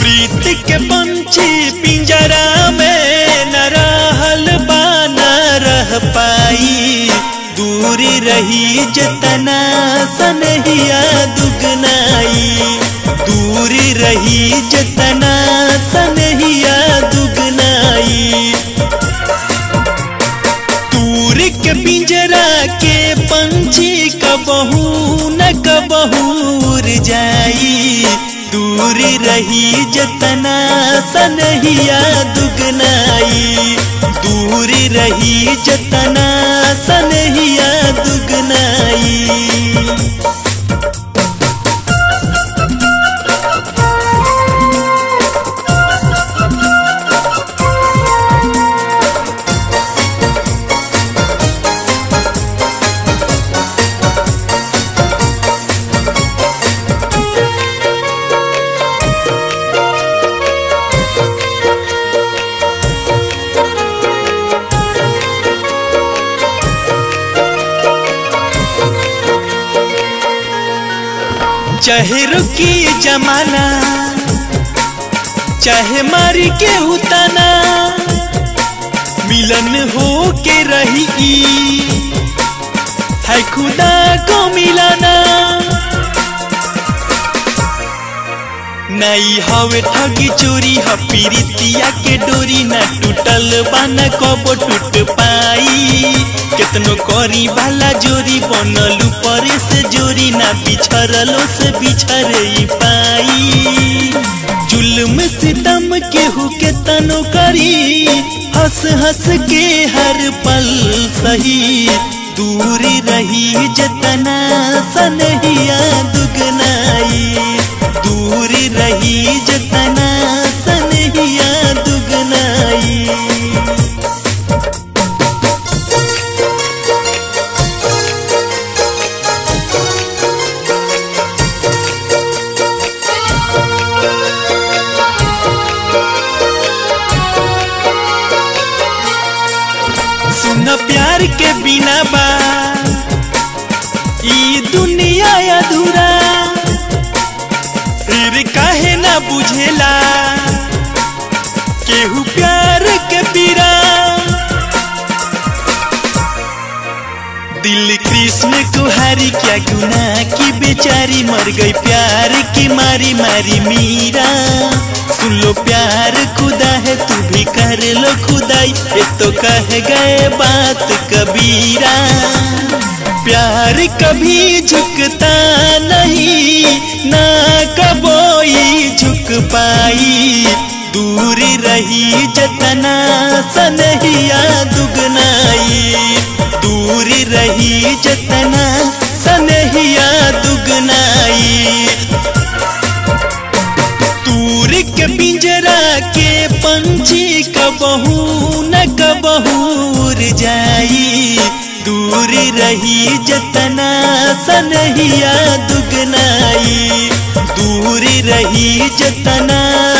प्रीत के पंछी पिंजरा में न रहल बा न रह पाई दूरी रही जतना सनहिया दुगनाई दूरी रही जतना सनहिया दुगनाई दूर के पिंजरा के पंछी कबहू न कबहूर जाई दूर रही जतना सनहिया दुगनाई दूर रही जतना सनहिया दुगनाई चाहे रुकी जमाना चाहे मारी के उताना मिलन हो के रही है खुदा को मिलाना नहीं हवे ठगी चोरी ह पीरितिया के डोरी न टूटल बाना कबो टूट पाई केतनो करी वाला जोरी बनलू परे से जोरी ना बिछरलो से बिछरे पाई जुल्म सितम केहू के तनो करी हंस हंस के हर पल सही दूरी रही जतना सनहिया दुगनाई दूरी रही जतना सनहिया दुगनाई सुन प्यार के बिना बा ई दुनिया अधूरा फिर काहे ना बुझेला केहू प्यार के पीरा दिल कृष्ण कुहारी क्या गुना की बेचारी मर गई प्यार की मारी मारी मीरा सुन लो प्यार खुदा है तू भी कर लो खुदाई ये तो कह गए बात कबीरा प्यार कभी झुकता नहीं ना कबोई झुक पाई दूर रही जतना सनहिया दुगनाई दूर रही जतना सनहिया दुगनाई दूर के पिंजरा के पंछी कबहू न कबहूर जाई दूर रही जतना सनहिया दुगनाई दूर रही जतना